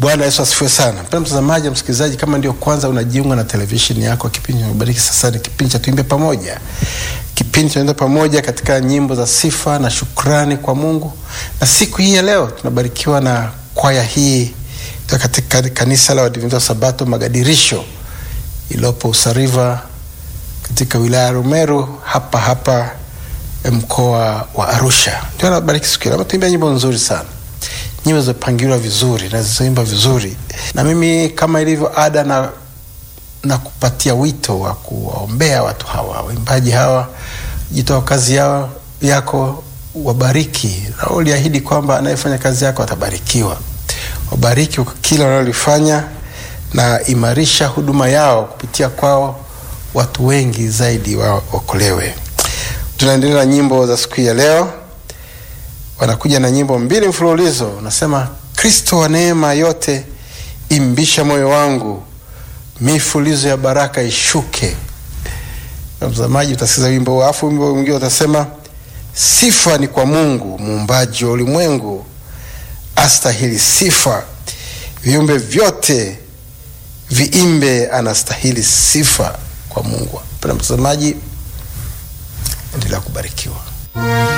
Bwana Yesu asifiwe sana. Mpendwa mtazamaji, msikilizaji, kama ndio kwanza unajiunga na televisheni yako, kipindi cha sasa ni kipindi cha Tuimbe Pamoja, kipindi tunaenda pamoja katika nyimbo za sifa na shukrani kwa Mungu. Na siku hii ya leo tunabarikiwa na kwaya hii katika kanisa la Waadventista wa Sabato Magadirisho iliyopo Usariva katika wilaya ya Rumeru hapa hapa mkoa wa Arusha. Ndio anabariki siku ile. Ametuimbia nyimbo nzuri sana, nyimbo zilizopangiliwa vizuri na zilizoimba vizuri, na mimi kama ilivyo ada na na kupatia wito wa kuwaombea watu hawa waimbaji hawa, jitoa kazi yao yako, wabariki na uliahidi kwamba anayefanya kazi yako atabarikiwa. Wabariki kwa kila wanalolifanya na imarisha huduma yao, kupitia kwao watu wengi zaidi waokolewe. Tunaendelea na nyimbo za siku ya leo, wanakuja na nyimbo mbili mfululizo. Unasema Kristo wa neema yote, imbisha moyo wangu, mifulizo ya baraka ishuke. Na mtazamaji, utasikiza wimbo huo, alafu wimbo mwingine utasema sifa ni kwa Mungu muumbaji wa ulimwengu, astahili sifa, viumbe vyote viimbe, anastahili sifa kwa Mungu. Mpendwa mtazamaji, endelea kubarikiwa.